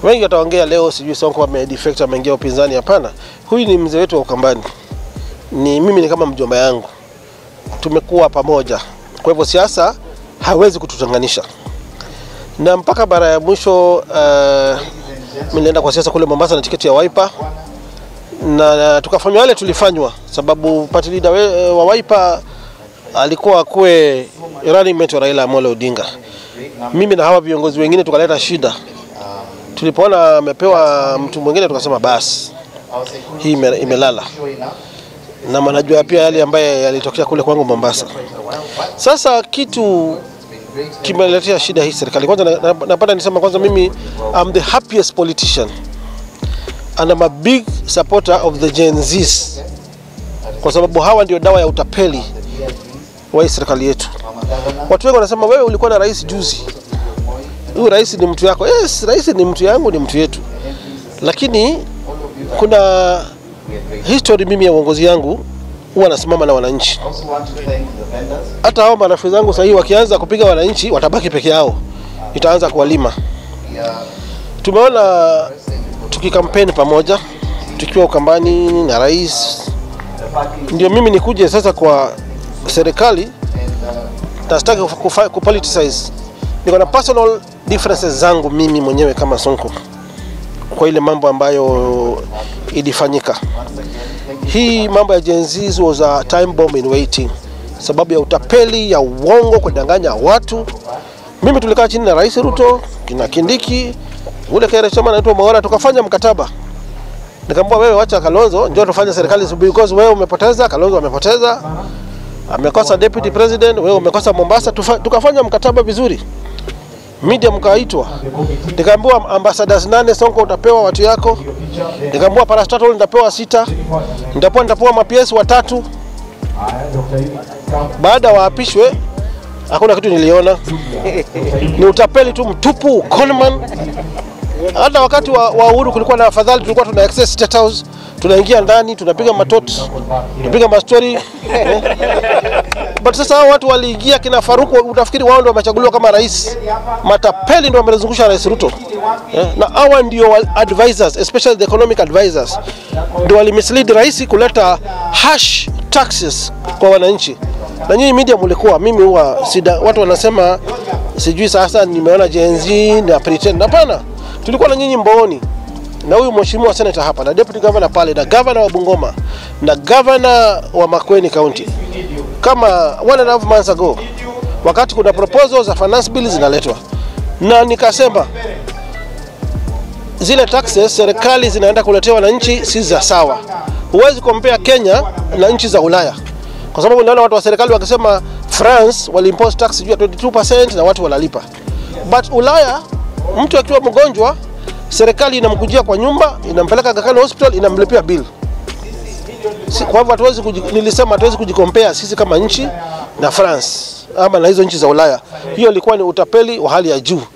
Wengi wataongea leo, sijui Sonko amedefect ameingia upinzani. Hapana, huyu ni mzee wetu wa Ukambani, ni mimi ni kama mjomba yangu, tumekuwa pamoja. Kwa hivyo siasa hawezi kututenganisha, na mpaka bara ya mwisho uh, mimi nilienda kwa siasa kule Mombasa na tiketi ya Wiper na tukafanywa yale tulifanywa, sababu party leader we- wa Wiper alikuwa akuwe running mate wa Raila Amolo Odinga. Mimi na hawa viongozi wengine tukaleta shida, tulipoona amepewa mtu mwingine tukasema basi hii ime- imelala, na manajua pia yale ambaye yalitokea kule kwangu Mombasa. Sasa kitu kimeletea shida hii serikali. Kwanza na- na- napenda nisema kwanza, mimi I'm the happiest politician and I'm a big supporter of the Gen Zs kwa sababu hawa ndio dawa ya utapeli wa hii serikali yetu. Watu wengi wanasema wewe ulikuwa na rais juzi, huyu rais ni mtu yako. Yes, rais ni mtu yangu, ni mtu yetu, lakini kuna history mimi ya uongozi yangu huwa nasimama na wananchi. Hata hao marafiki zangu sahii wakianza kupiga wananchi watabaki peke yao, itaanza kuwalima. Tumeona tukikampeni pamoja tukiwa Ukambani na rais, ndio mimi nikuje sasa kwa serikali na sitaki kufa- kupoliticize. Niko na personal differences zangu mimi mwenyewe kama Sonko kwa ile mambo ambayo ilifanyika. Hii mambo ya Gen Z was a time bomb in waiting, sababu ya utapeli ya uongo, kudanganya watu. Mimi tulikaa chini na Rais Ruto, kina Kindiki, ule kile chama anaitwa Mwaura, tukafanya mkataba. Nikamwambia wewe, wacha Kalonzo, njoo tufanye serikali because wewe umepoteza, Kalonzo amepoteza, amekosa deputy president, wewe umekosa Mombasa. Tufa, tukafanya mkataba vizuri, media mkaitwa, nikaambiwa ambassadors nane Sonko utapewa watu yako, nikaambiwa parastatal nitapewa sita, nitapewa nitapewa maps watatu. Baada waapishwe hakuna kitu niliona, ni utapeli tu mtupu, conman. Hata wakati wa, wa uhuru kulikuwa na afadhali, tulikuwa tuna access state house, tunaingia ndani tunapiga matot, tunapiga mastori eh. But sasa hao watu waliingia kina Faruku, utafikiri wao ndio wamechaguliwa kama rais. Matapeli ndio wamelizungusha rais Ruto eh, na hawa ndio wa- advisors, especially the economic advisors ndio walimislead rais kuleta hash taxes kwa wananchi. Na nyinyi media mlikuwa, mimi huwa sida, watu wanasema sijui sasa nimeona Gen Z na pretend. Hapana, tulikuwa na nyinyi mbooni na huyu mheshimiwa senator hapa na deputy governor pale na governor wa Bungoma na governor wa Makueni County kama one and a half months ago, wakati kuna proposals za finance bill zinaletwa, na nikasema zile taxes serikali zinaenda kuletea wananchi si za sawa. Huwezi compare Kenya na nchi za Ulaya, kwa sababu naona watu wa serikali wakisema France waliimpose tax juu ya 22% na watu wanalipa, but Ulaya mtu akiwa mgonjwa serikali inamkujia kwa nyumba, inampeleka Aga Khan hospital, inamlipia bill. Si, kwa hivyo hatuwezi kuji, nilisema hatuwezi kujikompea sisi kama nchi na France ama na hizo nchi za Ulaya. Hiyo ilikuwa ni utapeli wa hali ya juu.